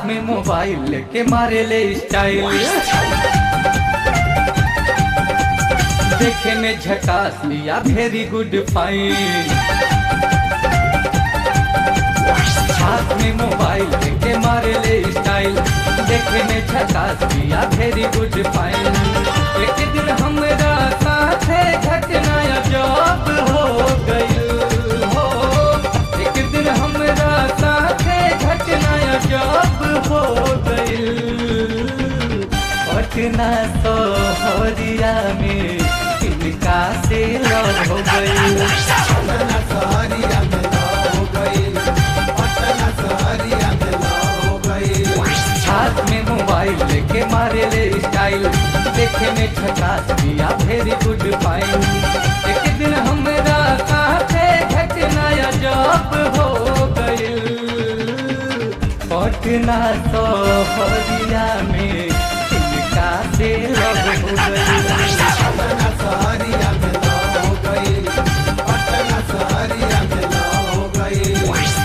में मोबाइल लेके मारे ले स्टाइल देखे में झकास लिया वेरी गुड फाइन हाथ में मोबाइल लेके मारे ले स्टाइल देखे में झकास लिया वेरी गुड फाइन एक दिन हमरा साथे घटना जॉब हो गई हो एक दिन हमरा साथे घटना जॉब हो गई पटना सोहरिया में इनका से लव हो गई पटना सहरिया में लव हो गइल पटना सहरिया में लव हो गइल हाथ में मोबाइल लेके मारे ले स्टाइल देखे में झकास दिया वेरी गुड फाइन एक दिन हमरा साथे घटना जॉब हो गइल पटना सोहरिया में इनका से लव हो गई पटना सहरिया में लव हो गइल पटना सहरिया में लव हो गइल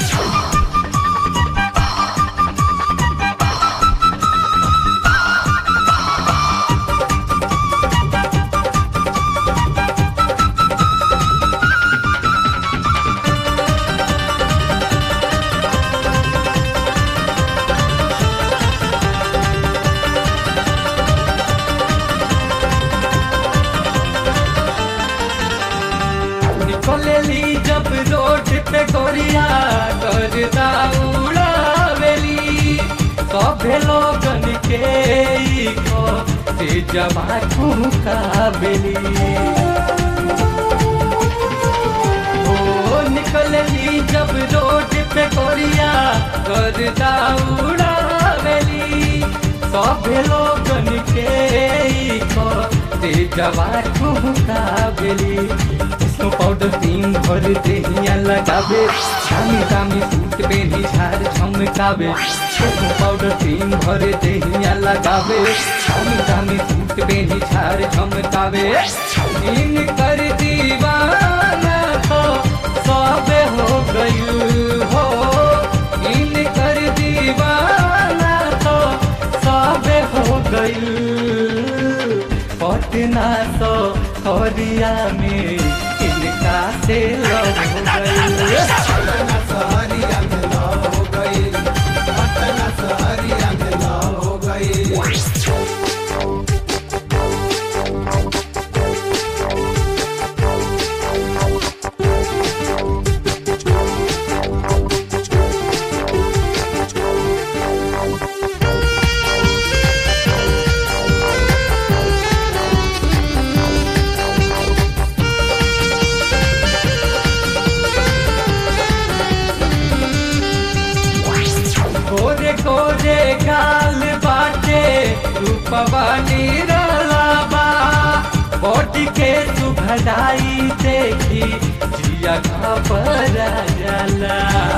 निकलेली जब रोड पे गोरिया करदा उड़ावेली सभे लोगन के ई को से जवा ठुकावेली ओ निकलेली जब रोड पे गोरिया करदा उड़ावेली सभे लोगन के ई को से जवा ठुकावेली इसको पाउडर क्रीम भर देहिया लगावे दामी दामी सूट पहनी झार झमकावे इसको पाउडर क्रीम भर देहिया लगावे दामी दामी सूट पहनी झार झमकावे इन कर दीवाना तो सब हो गई हो इन कर दीवाना तो सब हो गई पटना तो हरिया में इनका से लव हो गई पटना सहरिया में लव हो गइल पटना सहरिया में लव हो गइल गोरे गोरे गाल बाटे रूपवा निरलाबा बॉडी के सुभदाई देखी जिया घबरा जाला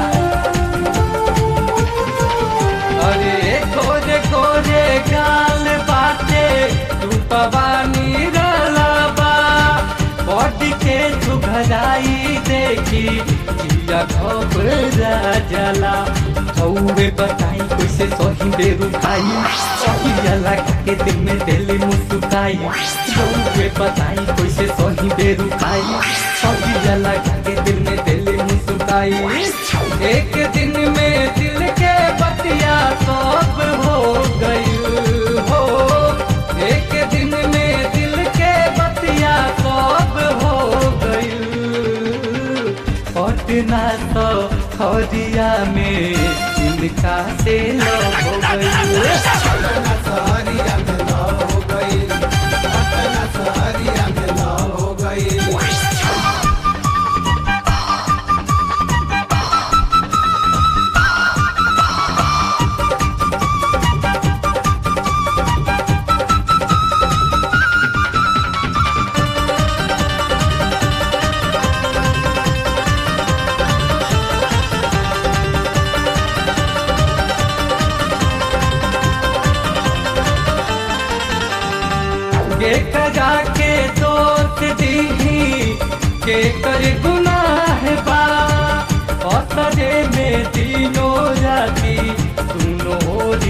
अरे गोरे गोरे गाल बाटे रूपवा निरलाबा बॉडी के सुभदाई देखी जिया घबरा जाला हौवे बताई कैसे सही बेरू खाई सही जला के दिल में दिल मुस्काई हौवे बताई कैसे सही बेरू खाई सही जला के दिल में दिल मुस्काई एक दिन में दिल के बतिया सब हो गई हो एक दिन में दिल के बतिया सब हो गई पटना तो हरिया में इनका से लव हो गई पटना सहरिया में लव हो गइल पटना सहरिया में लव हो गइल के कजा के दोस्त दीही के कर गुनाह बा असरे में दिनो राती सुनो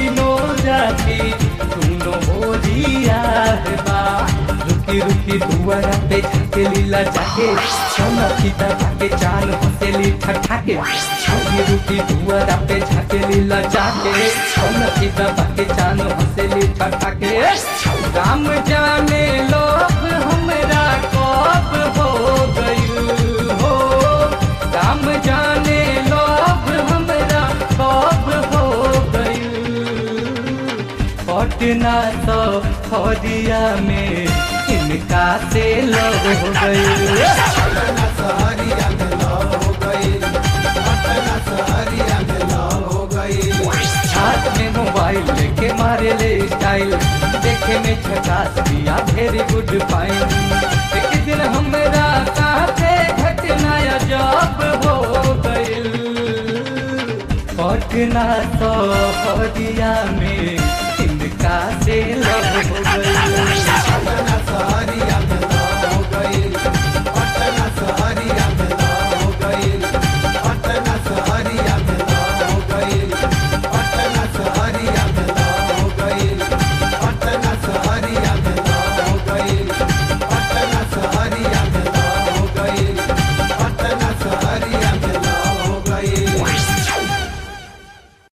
तीनों जाति सुनो मोरिया बा रुकी रुकी दुआरा पे झाके लीला जाके सोना सीता जाके चाल हंसेली ठठाके रुकी रुकी दुआरा पे झाके लीला जाके सोना सीता जाके चाल हंसेली ठठाके राम जाने लोग हमरा कब हो गइल हो राम जाने लोग हमरा कब हो गइल पटना तो फौजिया में इनका से लव हो गइल पटना सहरिया में लव हो गई पटना सहरिया में लव हो गई हाथ में मोबाइल लेके मारे ले स्टाइल देखे में झकास दिया वेरी गुड फाइन एक दिन हमरा साथे घटना जब हो गइल पटना तो फौजिया में